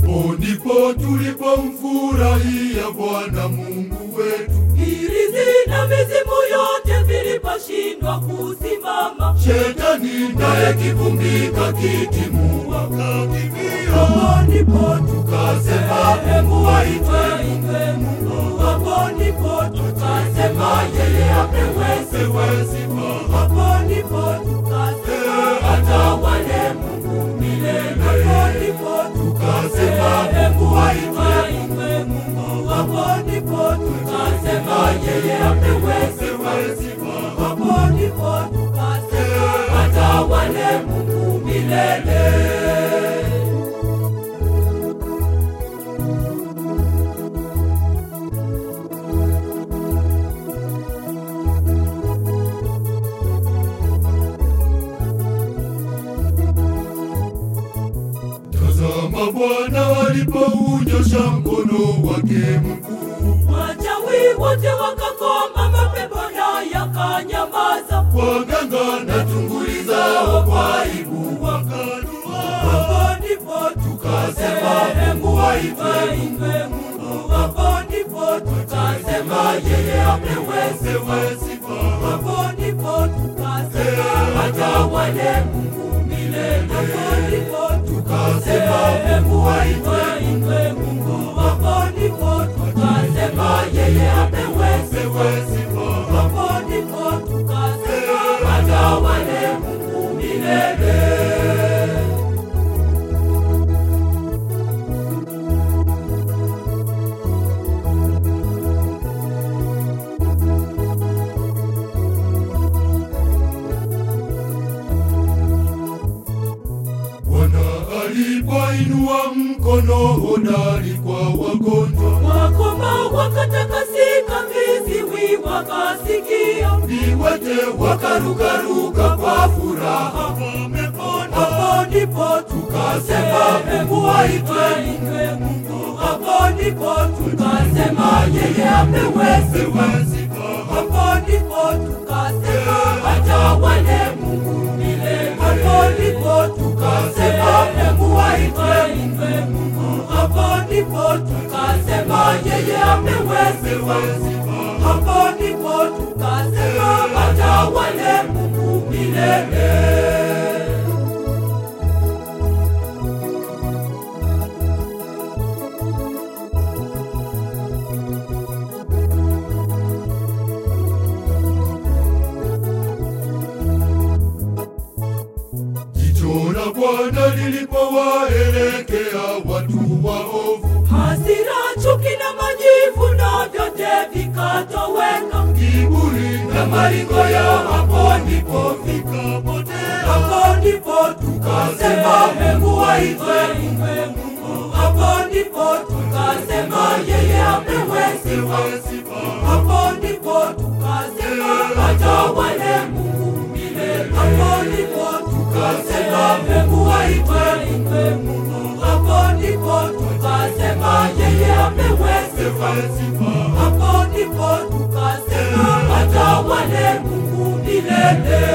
Hapo ndipo tulipomfurahia Bwana Mungu wetu. Hirizi na mizimu yote viliposhindwa kusimama, Shetani naye kivumbika kitimua kakimbia. hapo ndipo Tukasema Mungu aitwe Mungu, hapo ndipo tukasema yeye apewe Pewe sifa. hapo ndipo tukasema atawale Mungu milele, hapo ndipo tukasema Mungu aitwe Mungu, hapo ndipo tukasema yeye apewe Pewe sifa. hapo ndipo tukasema atawale Mungu milele. Tazama Bwana alipounyosha mkono wake mkuu, Wachawi wote wakakoma, mapepo na yakanyamaza. waganga na tunguli zao kwa aibu wakadua. Hapo ndipo tukasema Mungu aitwe Mungu, hapo ndipo tukasema yeye apewe Pewe sifa. hapo ndipo tukasema atawale Mungu milele. Hapo ndipo tukasema Mungu aitwe Mungu, hapo ndipo tukasema yeye apewe Pewe sifa. hapo ndipo tukasema atawale Mungu milele. Bwana alipoinua mkono hodari kwa wagonjwa, Wakoma wakatakasika, viziwi wakasikia, viwete wakarukaruka kwa furaha, wamepona. hapo ndipo tukasema Mungu aitwe Mungu, hapo ndipo tukasema yeye apewe sifa, Pewe sifa. hapo ndipo tukasema atawale Mungu milele, hapo ndipo tukasema Mungu aitwe Mungu, hapo ndipo tukasema yeye apewe sifa. Pewe sifa. Hapo ndipo tukasema atawale Mungu milele. Jicho la Bwana lilipowaelekea watu waovu, Hasira, chuki na majivu na vyote vikatoweka. kiburi na maringo yao, hapo ndipo vikapotea. Hapo ndipo tukasema Mungu aitwe Mungu. Hapo ndipo tukasema yeye apewe sifa. Pewe sifa. Hapo ndipo tukasema atawale Mungu milele. Hapo ndipo tukasema Mungu aitwe Mungu. Hapo ndipo tukasema yeye apewe sifa. Pewe sifa. Hapo ndipo tukasema atawale Mungu milele.